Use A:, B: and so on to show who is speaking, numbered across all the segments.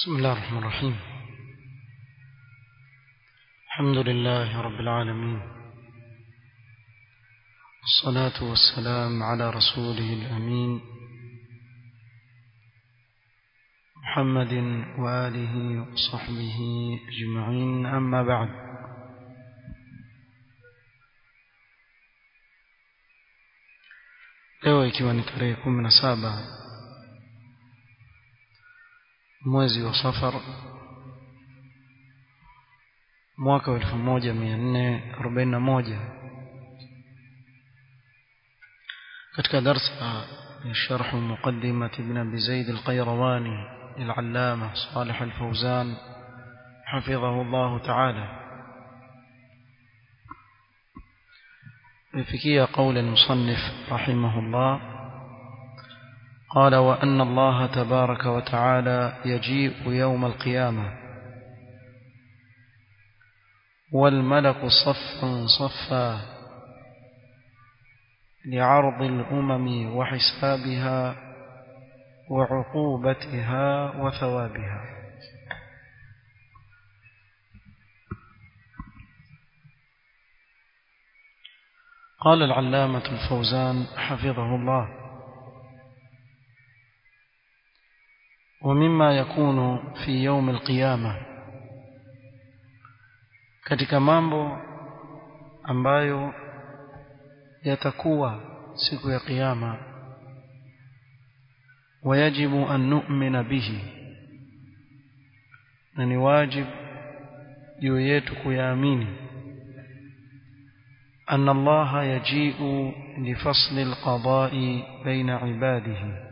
A: بسم الله الرحمن الرحيم الحمد لله رب العالمين والصلاة والسلام على رسوله الأمين محمد وآله وصحبه أجمعين أما بعد leo ikiwa ni tarehe kumi na saba mwezi wa safar mwaka wa elfu moja mia nne arobaini na moja katika darsa ya sharhu muqadimati ibn abi zaid alqayrawani للعلامة صالح الفوزان حفظه الله تعالى بفكية قول المصنف رحمه الله قال وأن الله تبارك وتعالى يجيء يوم القيامة والملك صفا صفا لعرض الأمم وحسابها وعقوبتها وثوابها قال العلامة الفوزان حفظه الله ومما يكون في يوم القيامة katika mambo ambayo yatakuwa siku ya kiyama ويجب أن نؤمن به na ni wajib juu yetu kuyaamini أن الله يجيء لفصل القضاء بين عباده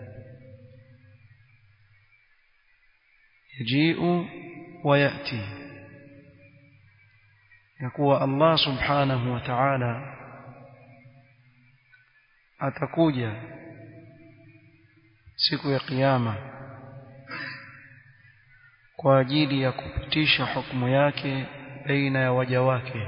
A: يجيء ويأتي يقول الله سبحانه وتعالى atakuja siku ya kiyama kwa ajili ya kupitisha hukumu yake baina ya waja wake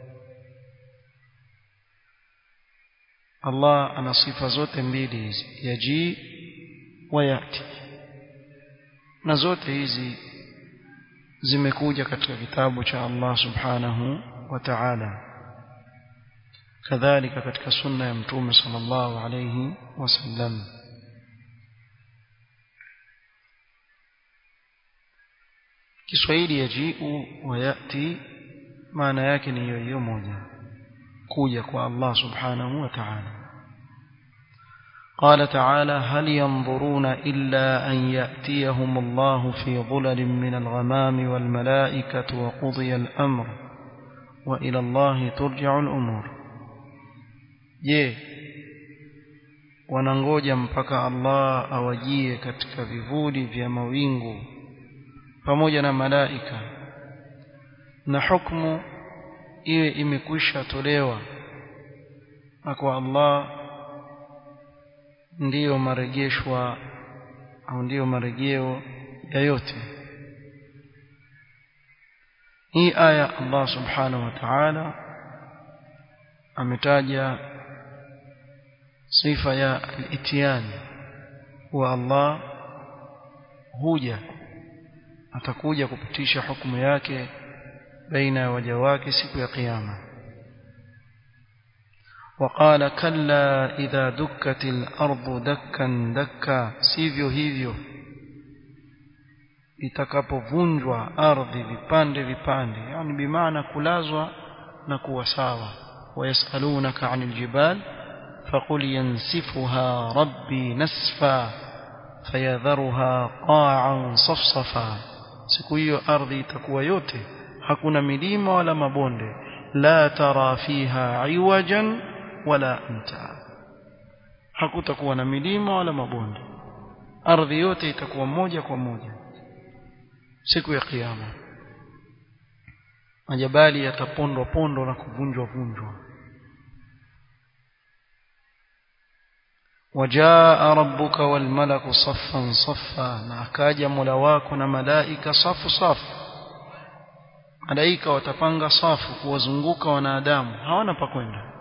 A: Allah ana sifa zote mbili hizi yaji wa yati na zote hizi zimekuja katika kitabu cha Allah subhanahu wa ta'ala kadhalika katika sunna ya mtume sallallahu alayhi wasallam Kiswahili yajiu wa yati maana yake ni hiyo hiyo moja kuja kwa Allah subhanahu wa ta'ala قال تعالى هل ينظرون إلا أن يأتيهم الله في ظلل من الغمام والملائكة وقضي الأمر وإلى الله ترجع الأمور je wanangoja mpaka Allah awajie katika vivuli vya mawingu pamoja na malaika na hukumu iwe imekwisha tolewa na kwa Allah ndiyo marejeshwa au ndiyo marejeo ya yote hii aya Allah subhanahu wa ta'ala ametaja sifa ya al-ityan wa Allah huja atakuja kupitisha hukumu yake baina ya waja wake siku ya kiyama وقال كلا إذا دكت الأرض دكا دكا sivyo hivyo itakapovunjwa ardhi vipande vipande yani bimaana kulazwa na kuwa sawa ويسألونك عن الجبال فقل ينسفها ربي نسفا فيذرها قاعا صفصفا siku hiyo ardhi itakuwa yote hakuna milima wala mabonde la tara fiha iwajan wala amta hakutakuwa na milima wala mabonde ardhi yote itakuwa moja kwa moja siku ya kiyama majabali yatapondwa pondo na kuvunjwa vunjwa وجاء ربك والملك صفا صفا na akaja mola wako na malaika safu safu malaika watapanga safu kuwazunguka wanadamu hawana pa kwenda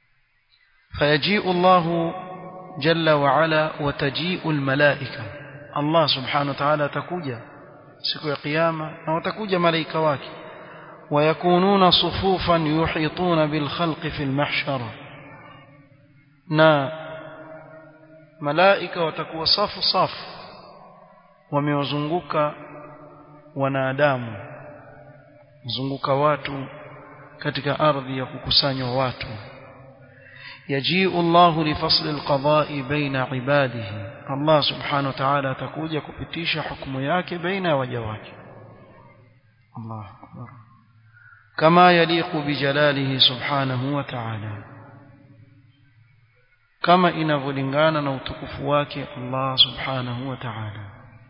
A: fayajiu Allah jalla wa ala watajiu almalaika Allah subhanahu wa ta'ala atakuja siku ya kiyama na watakuja malaika wake ويكونون صفوفا يحيطون بالخلق في المحشر na malaika watakuwa safu safu wamewazunguka wanadamu zunguka watu katika ardhi ya kukusanywa watu yajiu Allah lifasl alqada'i baina ibadihi Allah subhanahu wa ta'ala atakuja kupitisha hukumu yake baina ya waja wake Allah akbar kama yaliqu bijalalihi subhanahu wa ta'ala kama inavyolingana na utukufu wake Allah subhanahu wa ta'ala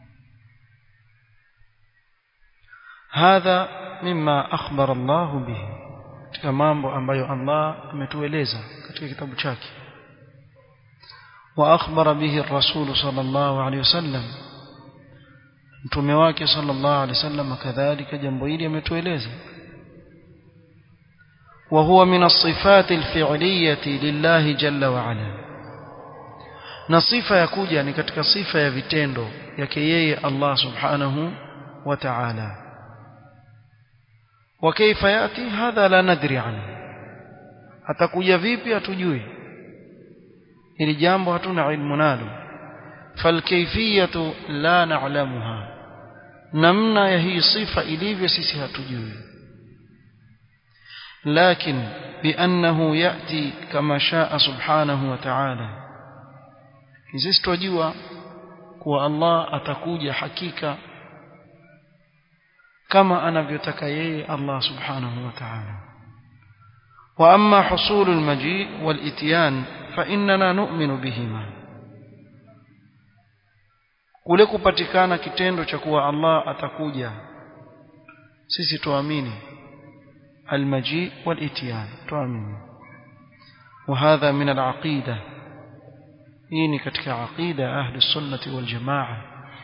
A: hadha mimma akhbara Allah bihi katika mambo ambayo Allah ametueleza katika kitabu chake wa akhbara bihi ar-rasul sallallahu alayhi wasallam mtume wake sallallahu alayhi wasallam kadhalika jambo hili ametueleza وهو من الصفات الفعلية لله جل وعلا na sifa ya kuja ni katika sifa ya vitendo yake yeye Allah subhanahu wa ta'ala wa kaifa yati hadha la nadri anhu atakuja vipi hatujui ili jambo hatuna ilmu nalo falkayfiyatu la na'lamuha namna ya hii sifa ilivyo sisi hatujui لكن بأنه يأتي كما شاء سبحانه وتعالى sisi twajua kuwa Allah atakuja hakika kama anavyotaka yeye Allah subhanahu wa ta'ala wa amma husul al-maji wal ityan fa innana nu'minu bihima kule kupatikana kitendo cha kuwa Allah atakuja sisi tuamini المجيء والاتيان تؤمن وهذا من العقيدة إني كتك عقيدة أهل السنة والجماعة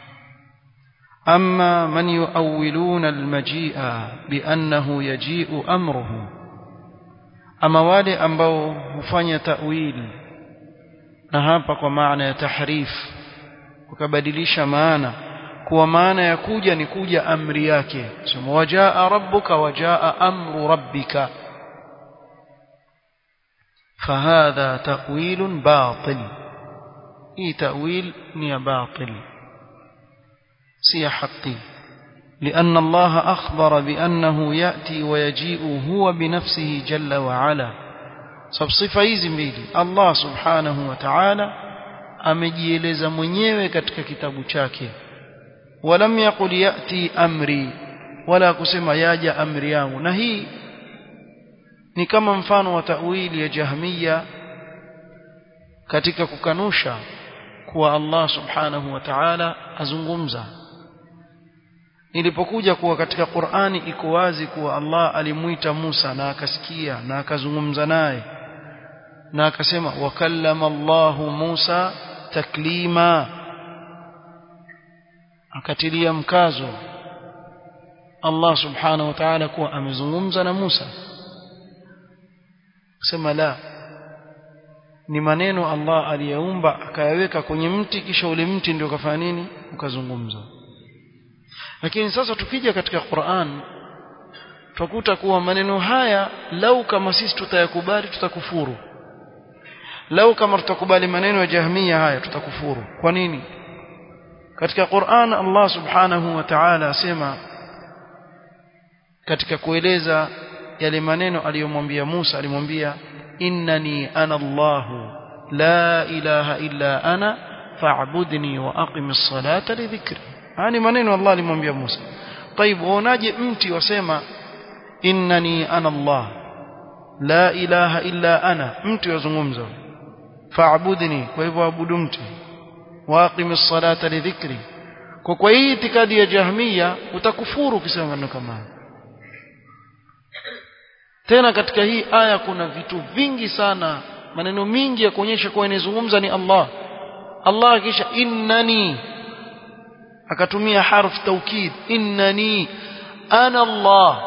A: أما من يؤولون المجيء بأنه يجيء أمره أما والي أنبو مفاني تأويل نهابك ومعنى تحريف وكبدليش معنى kuwa maana ya kuja ni kuja amri yake sema wajaa rabbuka wajaa amru rabbika فهذا تأويل باطل اي تأويل ني باطل سي حقي لأن الله أخبر بأنه يأتي ويجيء هو بنفسه جل وعلا سب صفة hizi mbili Allah subhanahu wa ta'ala amejieleza mwenyewe katika kitabu chake ولم يقل يأتي أمري ولا kusema yaja amri yangu na hii ni kama mfano wa tawili ya jahmiya katika kukanusha kuwa Allah subhanahu wa ta'ala azungumza ilipokuja kuwa katika Qur'ani iko wazi kuwa Allah alimuita Musa na akasikia na akazungumza naye na akasema wakallama Allahu Musa taklima akatilia mkazo Allah subhanahu wa ta'ala kuwa amezungumza na Musa kusema la ni maneno Allah aliyaumba akayaweka kwenye mti kisha ule mti ndio kafanya nini ukazungumza lakini sasa tukija katika Qur'an tutakuta kuwa maneno haya lau kama sisi tutayakubali tutakufuru lau kama tutakubali maneno ya jahmia haya tutakufuru kwa nini katika Qur'an Allah subhanahu wa ta'ala asema katika kueleza yale maneno aliyomwambia Musa alimwambia innani ana Allahu la ilaha illa ana fa'budni wa aqimis salata li dhikri yani maneno Allah alimwambia Musa طيب uonaje mti wasema innani ana Allah la ilaha illa ana mti wazungumza fa'budni kwa hivyo abudu mti waqim as-salata li dhikri kwa kwa hii itikadi ya jahmiya utakufuru ukisema maneno kama tena katika hii aya kuna vitu vingi sana maneno mingi ya kuonyesha kuwa inazungumza ni Allah Allah kisha innani akatumia harf taukid innani ana Allah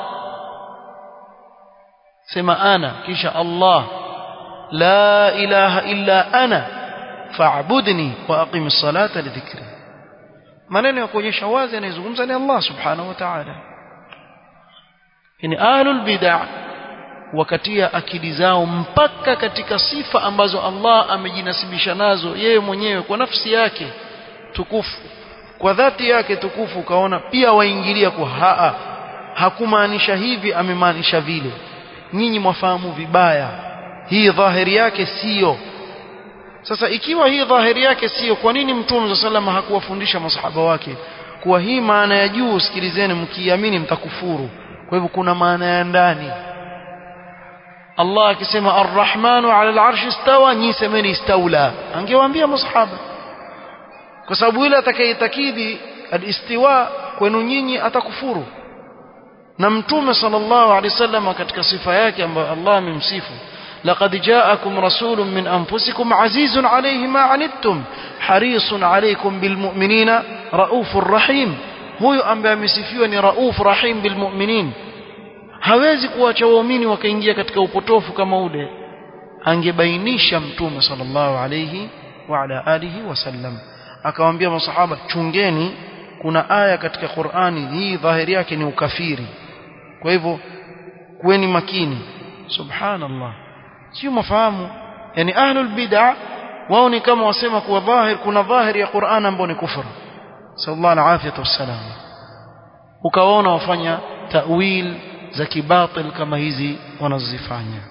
A: sema ana kisha Allah la ilaha illa ana fa'budni wa aqim as-salata li dhikri maneno ya kuonyesha wazi anayezungumza ni Allah subhanahu wa ta'ala yani ahlul bid'ah wakatia akili zao mpaka katika sifa ambazo Allah amejinasibisha nazo yeye mwenyewe kwa nafsi yake tukufu kwa dhati yake tukufu ukaona pia waingilia kwa haa hakumaanisha hivi amemaanisha vile nyinyi mwafahamu vibaya hii dhahiri yake sio sasa ikiwa hii dhahiri yake sio kwa nini mtume sallallahu hakuwafundisha masahaba wake kuwa hii maana ya juu sikilizeni mkiamini mtakufuru kwa hivyo kuna maana ya ndani Allah akisema Ar-Rahmanu 'ala al-'arshi istawa nyi semeni istaula angewaambia masahaba kwa sababu yule atakayetakidi al-istiwa kwenu nyinyi atakufuru na mtume sallallahu alaihi wasallam katika sifa yake ambayo Allah amemsifu لقد جاءكم رسول من أنفسكم عزيز عليه ما عنتم حريص عليكم بالمؤمنين رؤوف رحيم huyo ambaye amesifiwa ni rauf rahim bilmu'minin hawezi kuacha waumini wakaingia katika upotofu kama ule angebainisha mtume sallallahu alayhi wa ala alihi wasallam akawaambia masahaba chungeni kuna aya katika Qur'ani hii dhahiri yake ni ukafiri kwa hivyo kuweni makini subhanallah sio mafahamu yani ahlul bid'ah wao ni kama wasema kuwa dhahir kuna dhahiri ya Qur'an ambayo ni kufuru sallallahu alaihi wasallam ukaona wafanya ta'wil za kibatil kama hizi wanazifanya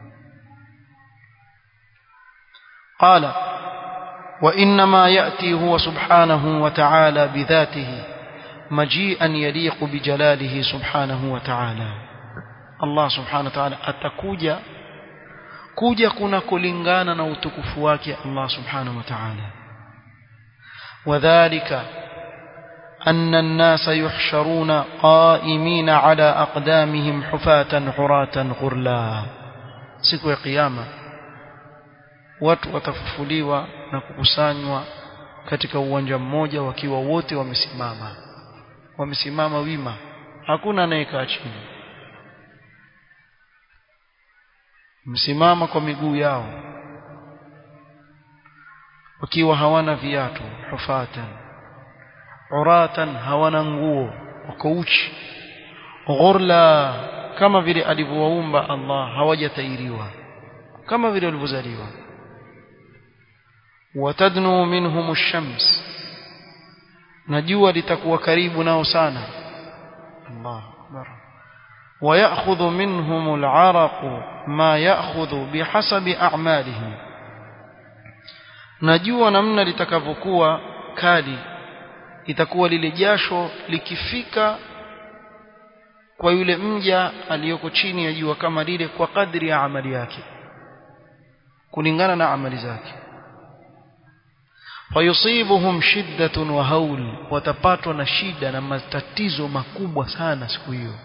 A: قال وإنما يأتي هو سبحانه وتعالى بذاته مجيئا يليق بجلاله سبحانه وتعالى الله سبحانه وتعالى أتكوجا kuja kuna kulingana na utukufu wake Allah subhanahu wa ta'ala wadhālika أن الناس يحشرون قائمين على أقدامهم حفاة عراة غرلا siku ya kiyama watu watafufuliwa na kukusanywa katika uwanja mmoja wakiwa wote wamesimama wamesimama wima hakuna anayekaa chini msimama kwa miguu yao wakiwa hawana viatu hufatan uratan hawana nguo wako uchi ghurla kama vile alivyowaumba Allah hawajatairiwa kama vile walivyozaliwa watadnu minhum ash-shams na jua litakuwa karibu nao sana Allah akbar ويأخذ منهم العرق ما يأخذ بحسب أعمالهم najua namna litakavyokuwa kali itakuwa lile jasho likifika kwa yule mja aliyoko chini ya jua kama lile kwa kadri ya amali yake kulingana na amali zake fayusibuhum shiddatun wa haul watapatwa na shida na matatizo makubwa sana siku hiyo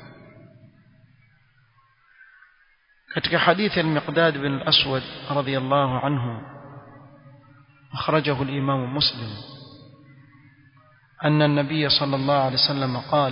A: katika hadithi al-Miqdad bin al-Aswad radiyallahu anhu akhrajahu al-Imam Muslim أن النبي صلى الله عليه وسلم قال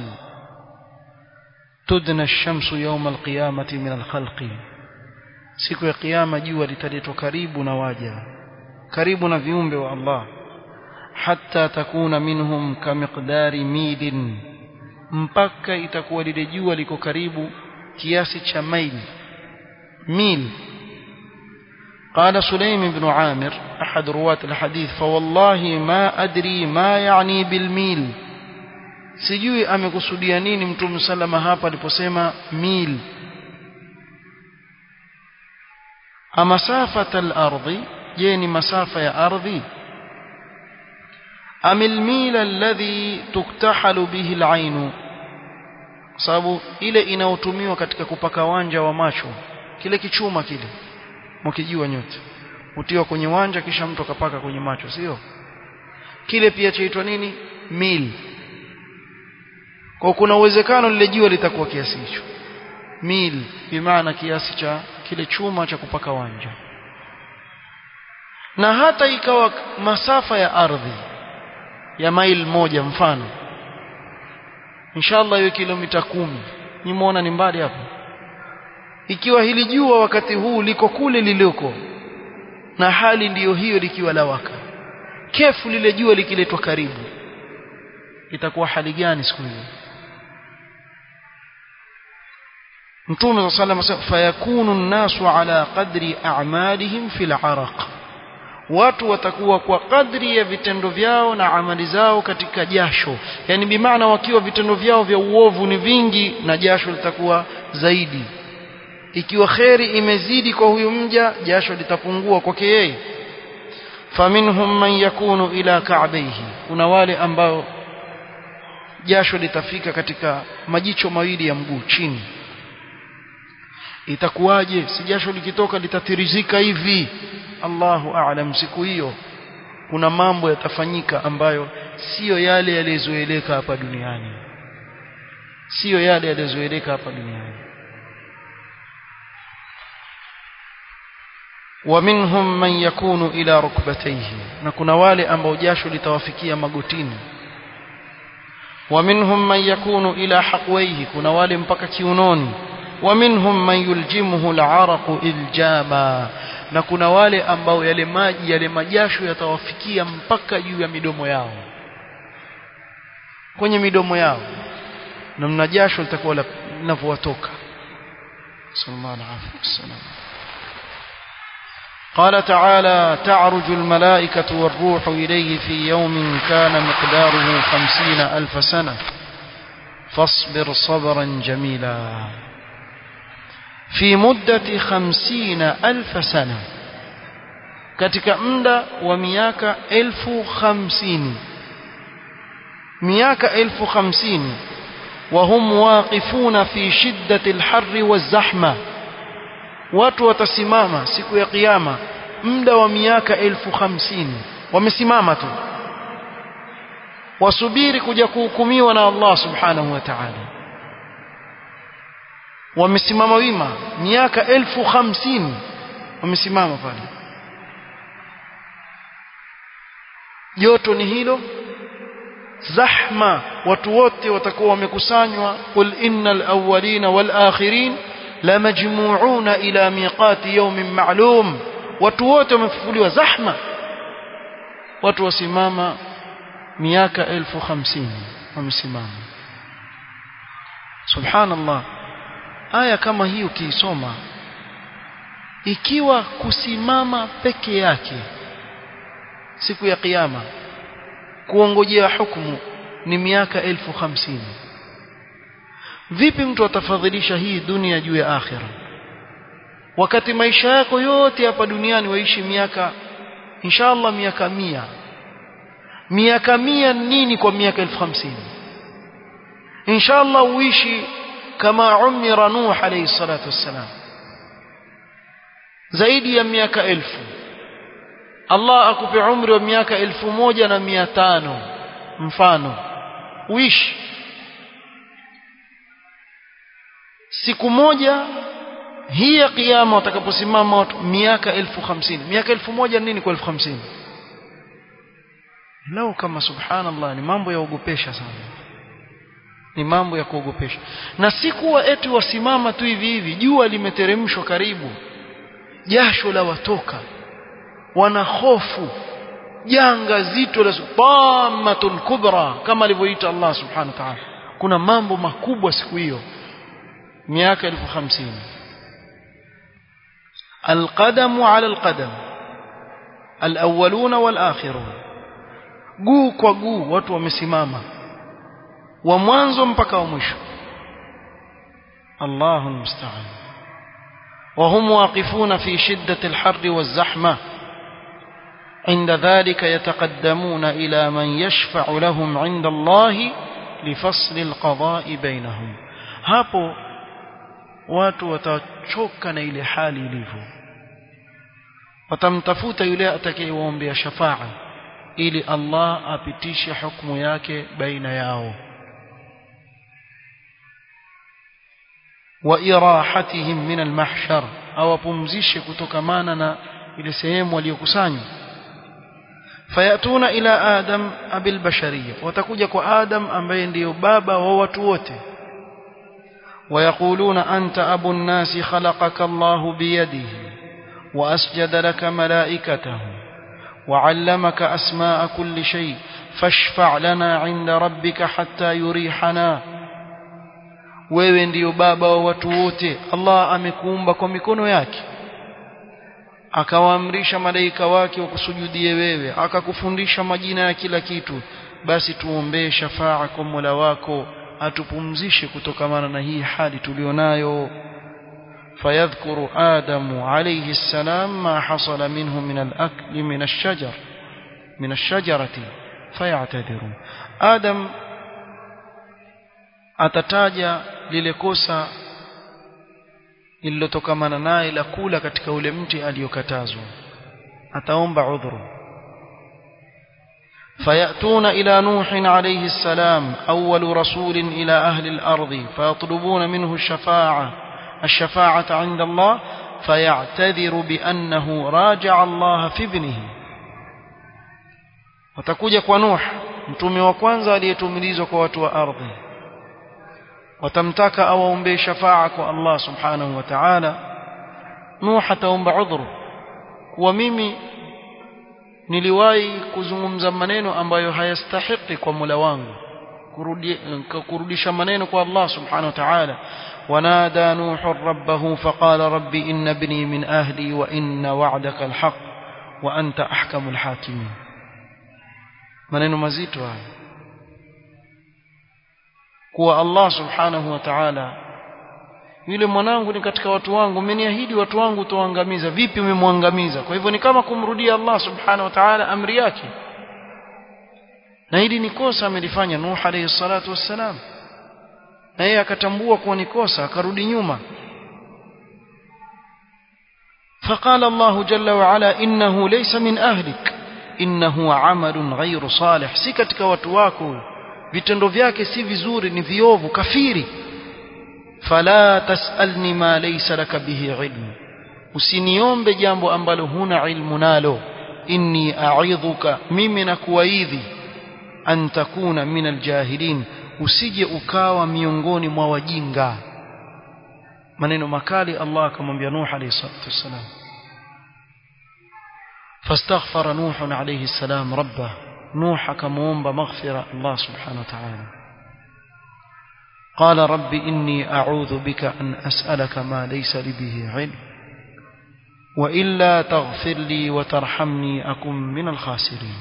A: تدنى الشمس يوم القيامة من الخلق siku ya kiyama jua litaletwa karibu na waja karibu na viumbe wa Allah hatta takuna minhum kamiqdari milin mpaka itakuwa lile jua liko karibu kiasi cha maili ميل قال سليم بن عامر أحد رواة الحديث فوالله ما أدري ما يعني بالميل sijui amekusudia nini mtume salama hapa aliposema mil amasafata al-ardhi je ni masafa ya ardhi am al-mil alladhi tuktahalu bihi al-ain sababu ile inayotumiwa katika kupaka wanja wa macho kile kichuma kile mkijua nyote utiwa kwenye wanja kisha mtu akapaka kwenye macho sio kile pia chaitwa nini mil kwa kuna uwezekano lile jua litakuwa kiasi hicho mil bimaana kiasi cha kile chuma cha kupaka wanja na hata ikawa masafa ya ardhi ya mail moja mfano inshallah hiyo kilomita kumi nimeona ni mbali hapo ikiwa hili jua wakati huu liko kule liliko na hali ndiyo hiyo likiwa lawaka kefu lile jua likiletwa karibu itakuwa hali gani siku hiyo Mtume صلى الله عليه وسلم fayakunu an-nasu ala qadri a'malihim fil 'araq watu watakuwa kwa kadri ya vitendo vyao na amali zao katika jasho yani bimaana wakiwa vitendo vyao vya uovu ni vingi na jasho litakuwa zaidi ikiwa kheri imezidi kwa huyu mja jasho litapungua kwake yeye faminhum man yakunu ila ka'bayhi kuna wale ambao jasho litafika katika majicho mawili ya mguu chini itakuwaje si jasho likitoka litatirizika hivi Allahu a'lam siku hiyo kuna mambo yatafanyika ambayo siyo yale yaliyozoeleka hapa duniani siyo yale yaliyozoeleka hapa duniani ومنهم من يكون إلى ركبتيه na kuna wale ambao jasho litawafikia magotini ومنهم من يكون إلى حقويه kuna wale mpaka kiunoni ومنهم من يلجمه العرق إلجاما na kuna wale ambao yale maji yale majasho yatawafikia mpaka juu ya midomo yao kwenye midomo yao na mna jasho litakuwa linavyowatoka sallallahu alaihi wasallam قال تعالى تعرج الملائكة والروح إليه في يوم كان مقداره خمسين ألف سنة فاصبر صبرا جميلا في مدة خمسين ألف سنة katika muda wa miaka elfu hamsini miaka elfu hamsini wahum waqifuna fi shiddati alharri wazahma watu watasimama siku ya kiyama muda wa miaka elfu hamsini wamesimama tu wasubiri kuja kuhukumiwa na Allah subhanahu wa ta'ala wamesimama wima miaka elfu hamsini wamesimama pale joto ni hilo zahma watu wote watakuwa wamekusanywa qul innal awwalina wal akhirin lamajmu'una ila miqati yawmin ma'lum watu wote wamefufuliwa zahma watu wasimama miaka elfu hamsini wamesimama subhanallah aya kama hii ukiisoma ikiwa kusimama peke yake siku ya kiyama kuongojea hukumu ni miaka elfu hamsini vipi mtu atafadhilisha hii dunia juu ya akhira wakati maisha yako yote hapa duniani waishi miaka inshallah miaka mia miaka mia nini kwa miaka elfu hamsini inshallah uishi kama umira nuh alayhi salatu wassalam zaidi ya miaka elfu Allah akupe umri wa miaka elfu moja na mia tano mfano uishi siku moja hii ya kiyama watakaposimama watu miaka elfu hamsini miaka elfu moja nini kwa elfu hamsini lau kama subhanallah ni mambo ya ogopesha sana ni mambo ya kuogopesha na si kuwa eti wasimama tu hivi hivi jua limeteremshwa karibu jasho la watoka wana hofu janga zito la dhammatun kubra kama alivyoita Allah subhanahu wa ta'ala kuna mambo makubwa siku hiyo miaka elfu hamsini القدم على القدم الأولون والآخرون guu kwa guu watu wamesimama wa mwanzo mpaka wa mwisho Allahu musta'an وهم واقفون في شدة الحر والزحمة عند ذلك يتقدمون إلى من يشفع لهم عند الله لفصل القضاء بينهم hapo watu watachoka na ile hali ilivyo watamtafuta yule atakayewaombea shafaa ili Allah apitishe hukumu yake baina yao wa irahatihim min almahshar awapumzishe kutokamana na ile sehemu waliokusanywa fayatuna ila adam abil bashariyya watakuja kwa adam ambaye ndiyo baba wa watu wote ويقولون أنت أبو الناس خلقك الله بيده وأسجد لك ملائكته وعلمك أسماء كل شيء fashfa' lana 'inda rabbika hatta yurihana wewe ndiyo baba wa watu wote Allah amekuumba kwa mikono yake akawaamrisha malaika wake wakusujudie wewe akakufundisha majina ya kila kitu basi tuombee shafaa kwa Mola wako atupumzishe kutokamana na hii hali tulionayo فيذكر آدم عليه السلام ما حصل منه من الأكل من الشجر من الشجرة فيعتذر آدم atataja lile kosa lililotokamana naye la kula katika ule mti aliyokatazwa ataomba udhuru فيأتون إلى نوح عليه السلام أول رسول إلى أهل الأرض فيطلبون منه الشفاعة الشفاعة عند الله فيعتذر بأنه راجع الله في ابنه watakuja kwa Nuh mtume wa kwanza aliyetumilizwa kwa watu wa ardhi watamtaka awaombee shafaa kwa Allah subhanahu wa ta'ala Nuh ataomba udhuru kuwa mimi niliwahi kuzungumza maneno ambayo hayastahiki kwa Mola wangu kurudisha maneno kwa Allah subhanahu wa ta'ala ونادى نوح ربه فقال رب إن ابني من أهلي وإن وعدك الحق وأنت أحكم الحاكمين maneno mazito haya kuwa Allah subhanahu wa ta'ala yule mwanangu ni katika watu wangu umeniahidi watu wangu utawaangamiza vipi umemwangamiza kwa hivyo ni kama kumrudia Allah subhanahu wa ta'ala amri yake na hili ni kosa amelifanya Nuh alayhi salatu wassalam na yeye akatambua kuwa ni kosa akarudi nyuma فقال الله جل وعلا إنه ليس من أهلك إنه عمل غير صالح si katika watu wako vitendo vyake si vizuri ni viovu kafiri fala tasalni ma laysa laka bihi ilmu usiniombe jambo ambalo huna ilmu nalo inni a'idhuka mimi nakuwaidhi an takuna min aljahilin usije ukawa miongoni mwa wajinga maneno makali Allah akamwambia Nuh alayhi salatu wassalam فاستغفر نوح عليه السلام ربه نوح كمومب مغفرة الله سبحانه وتعالى قال رب إني أعوذ بك أن أسألك ما ليس لي به علم وإلا تغفر لي وترحمني أكن من الخاسرين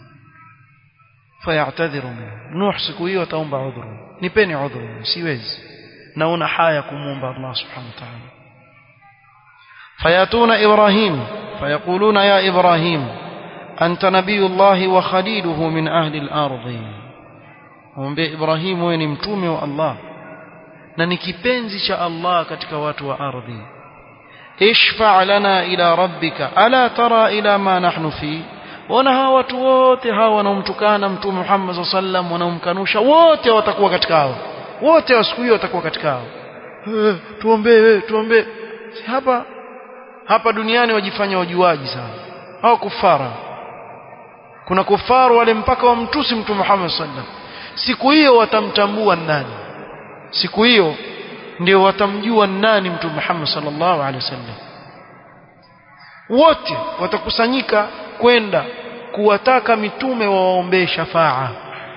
A: فيعتذر منه نوح سكوي وتومب عذره نبني عذره سيوز نون حايكم مومب الله سبحانه وتعالى فيأتون إبراهيم فيقولون يا إبراهيم أنت نبي الله وخليله من أهل الأرض ومبي إبراهيم وين متومي الله na ni kipenzi cha Allah katika watu wa ardhi ishfa' lana ila rabbika ala tara ila ma nahnu fi wana hawa watu wote hawa wanaomtukana mtume Muhammad sallam wanaomkanusha wote watakuwa katika hao wote wa siku hiyo watakuwa katika hao tuombee wewe tuombee hapa hapa duniani wajifanya wajuaji sana hao kufara kuna kufaru wale mpaka wamtusi mtume Muhammad sallam siku hiyo watamtambua nani siku hiyo ndio watamjua nani mtume Muhammad sallallahu alaihi wasallam wote watakusanyika kwenda kuwataka mitume wawaombee shafaa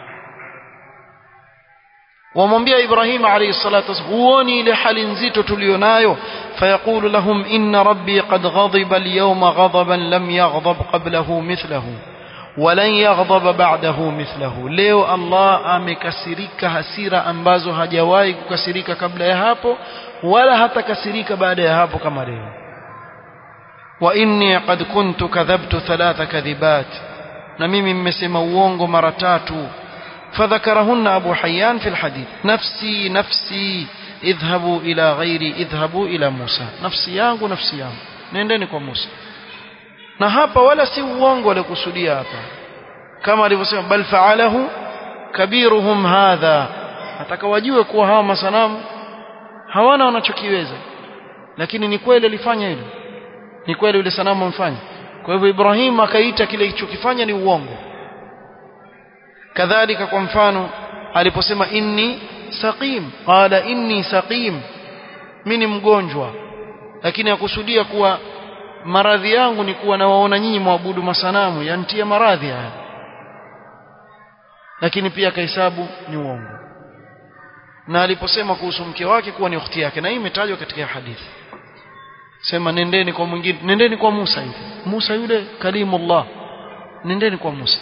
A: wamwambia Ibrahim alayhi salatu wasallam huoni ile hali nzito tulionayo fayaqulu lahum inna rabbi qad ghadiba al-yawma ghadaban lam yaghdab qablahu mithlahu walan yaghdab ba'dahu mithlahu leo Allah amekasirika hasira ambazo hajawahi kukasirika kabla ya hapo wala hatakasirika baada ya hapo kama leo wa inni qad kuntu kadhabtu thalatha kadhibat na mimi mmesema uongo mara tatu فذكرهن أبو حيان في الحديث نفسي نفسي اذهبوا إلى غيري اذهبوا إلى موسى نفسي yangu nafsi yangu nendeni kwa Musa na hapa wala si uongo walikusudia hapa kama alivyosema bal fa'alahu kabiruhum hadha nataka wajue kuwa hawa masanamu hawana wanachokiweza lakini ni kweli alifanya hilo ni kweli yule sanamu amfanya kwa hivyo Ibrahim akaita kile kilichokifanya ni uongo kadhalika kwa mfano aliposema inni saqim qala inni saqim mimi ni mgonjwa lakini akusudia kuwa maradhi yangu ni kuwa nawaona nyinyi mwabudu masanamu yantia maradhi haya lakini pia akahesabu ni uongo na aliposema kuhusu mke wake kuwa ni ukhti yake na hii imetajwa katika hadithi sema nendeni kwa mwingine nendeni kwa Musa hivi Musa yule kalimullah nendeni kwa Musa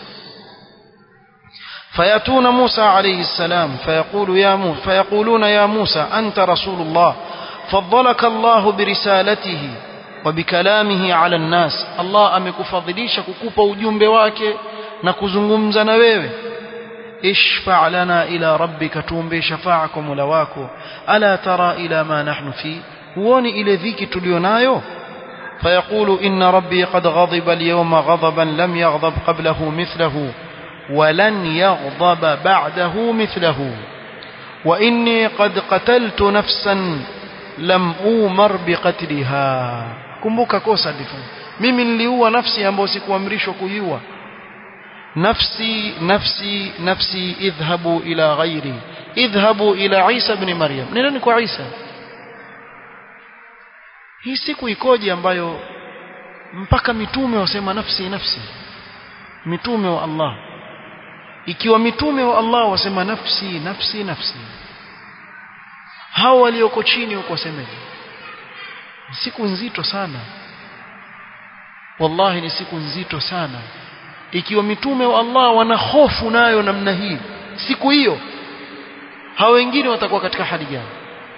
A: فيأتون موسى عليه السلام فيقول يا موسى فيقولون يا موسى أنت رسول الله فضلك الله برسالته وبكلامه على الناس الله amekufadhilisha kukupa ujumbe wake na kuzungumza na wewe اشفع لنا إلى ربك تومبي شفاعك مولا wako ألا ترى إلى ما نحن فيه huoni ile dhiki tulionayo فيقول إن ربي قد غضب اليوم غضبا لم يغضب قبله مثله ولن يغضب بعده مثله وإني قد قتلت نفسا لم أومر بقتلها kumbuka kosa lifanya mimi niliua nafsi ambayo sikuamrishwa kuiua nafsi nafsi nafsi idhhabu ila ghairi idhhabu ila Isa ibn Maryam nendeni kwa Isa hii siku ikoje ambayo mpaka mitume wasema nafsi nafsi mitume wa Allah ikiwa mitume wa Allah wasema nafsi nafsi nafsi hao walioko chini huko wasemeje siku nzito sana wallahi ni siku nzito sana ikiwa mitume wa Allah wana hofu nayo namna hii siku hiyo hao wengine watakuwa katika hali gani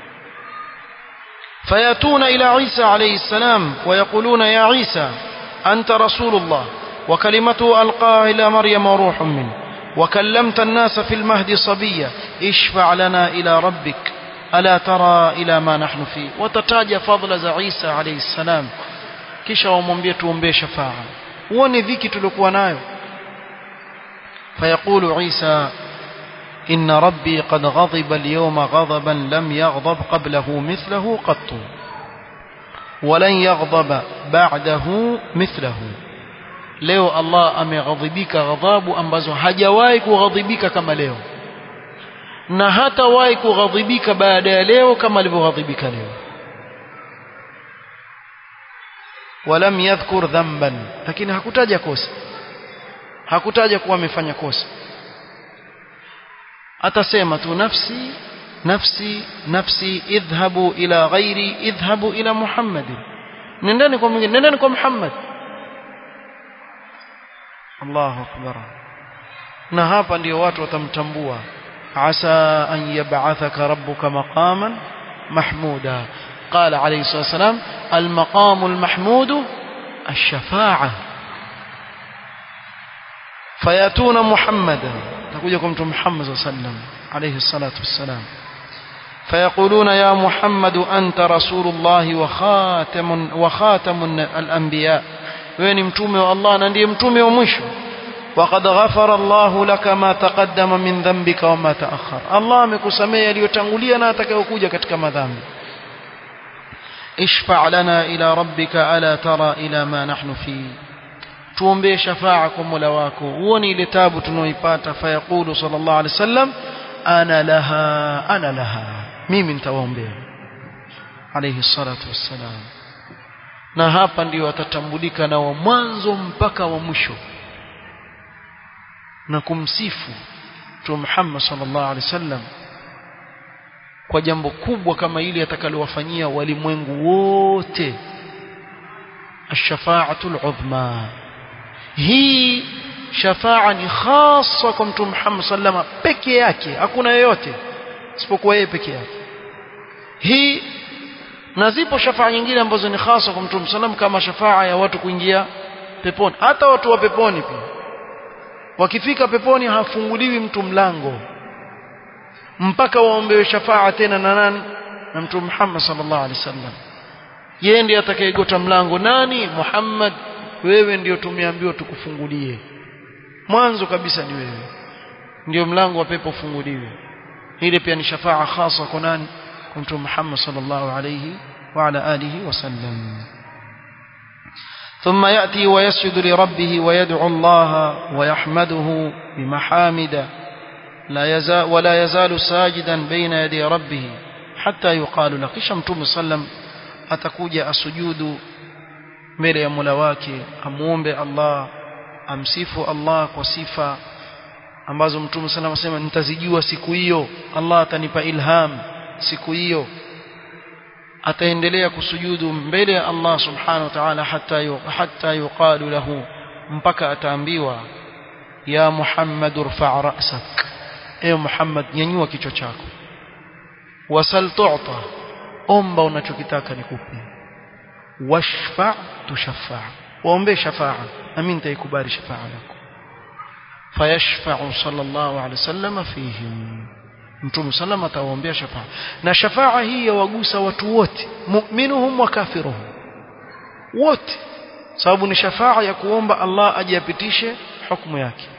A: فياتون إلى عيسى عليه السلام ويقولون يا عيسى أنت رسول الله وكلمته ألقاها إلى مريم وروح منه وكلمت الناس في المهد صبيا اشفع لنا إلى ربك ألا ترى إلى ما نحن فيه وتتاج فضل عيسى عليه السلام kisha wamwambie tuombee shafaa uone dhiki tuliokuwa nayo fayaqulu isa إن ربي قد غضب اليوم غضبا لم يغضب قبله مثله قط ولن يغضب بعده مثله leo Allah ameghadhibika ghadhabu ambazo hajawahi kughadhibika kama leo na hatawahi kughadhibika baada ya leo kama alivyoghadhibika leo walam yadhkur dhanban lakini hakutaja kosa hakutaja kuwa amefanya kosa atasema tu nafsi nafsi nafsi idhhabu ila ghairi idhhabu ila Muhammad nendeni kwa mwingine nendeni kwa Muhammad Allahu akbar na hapa ndio watu watamtambua asa an yab'athaka rabbuka maqaman mahmuda قال عليه الصلاة والسلام المقام المحمود الشفاعة فيأتون محمدا تقولكم محمد صلى الله عليه وسلم عليه الصلاة والسلام فيقولون يا محمد أنت رسول الله وخاتم وخاتم الأنبياء وين متومي الله نندي متومي ومشو وقد غفر الله لك ما تقدم من ذنبك وما تأخر الله amekusamea yaliyotangulia na atakayokuja katika madhambi اشفع لنا إلى ربك ألا ترى إلى ما نحن فيه tuombee shafaa kwa Mola wako uone ile tabu tunaoipata fayaqulu sallallahu alaihi wasallam ana laha ana laha mimi nitawaombea alayhi salatu wassalam na hapa ndio watatambulika na wa mwanzo mpaka wa mwisho na kumsifu Mtume Muhammad sallallahu alaihi wasallam kwa jambo kubwa kama ile atakalowafanyia walimwengu wote الشفاعة العظمى hii shafaa ni khasa kwa mtume Muhammad sallama peke yake hakuna yeyote isipokuwa yeye peke yake hii na zipo shafaa nyingine ambazo ni khasa kwa mtume sallam kama shafaa ya watu kuingia peponi hata watu wa peponi pia wakifika peponi hafunguliwi mtu mlango mpaka waombewe shafaa tena na nani na mtume Muhammad sallallahu alaihi wasallam yeye ndiye atakayegota mlango nani Muhammad wewe ndio tumeambiwa tukufungulie mwanzo kabisa ni wewe ndio mlango wa pepo ufunguliwe ile pia ni shafaa khasa kwa nani kwa mtume Muhammad sallallahu alayhi wa ala alihi wasallam ثم يأتي ويسجد لربه ويدعو الله ويحمده بمحامد لا يزال ولا يزال ساجدا بين يدي ربه حتى يقال له kisha mtume sallam atakuja asujudu mbele ya Mola wake amuombe Allah amsifu Allah kwa sifa ambazo mtume sallallahu alayhi wasallam nitazijua siku hiyo Allah atanipa ilham siku hiyo ataendelea kusujudu mbele ya Allah subhanahu wa ta'ala hatta hatta yuqalu lahu mpaka ataambiwa ya Muhammad urfa' ra'sak ewe Muhammad nyanyua kichwa chako wasal tu'ta omba unachokitaka nikupe washfa' tushaffa' waombe shafa'a nami nitaikubali shafa'a yako fayashfa'u sallallahu alayhi wasallam fihim mtume sallam atawaombea shafa'a na shafa'a hii yawagusa watu wote mu'minuhum wa kafiruhum wote sababu ni shafa'a ya kuomba Allah ajiapitishe hukumu yake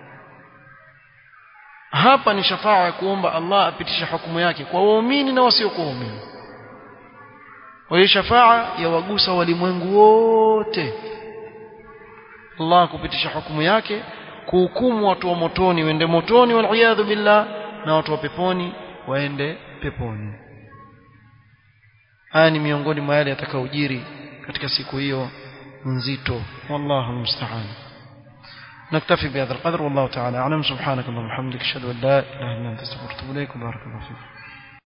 A: hapa ni shafa'a ya kuomba Allah apitishe hukumu yake kwa waumini na wasiokuwa waumini kwa hiyo shafa'a yawagusa walimwengu wote Allah kupitisha hukumu yake kuhukumu watu wa motoni waende motoni wal billah na watu wa peponi waende peponi haya ni miongoni mwa yale yatakaojiri katika siku hiyo nzito wallahu musta'an نكتفي بهذا القدر والله تعالى أعلم سبحانك اللهم وبحمدك أشهد أن لا إله إلا أنت أستغفرك وأتوب إليك وبارك الله فيك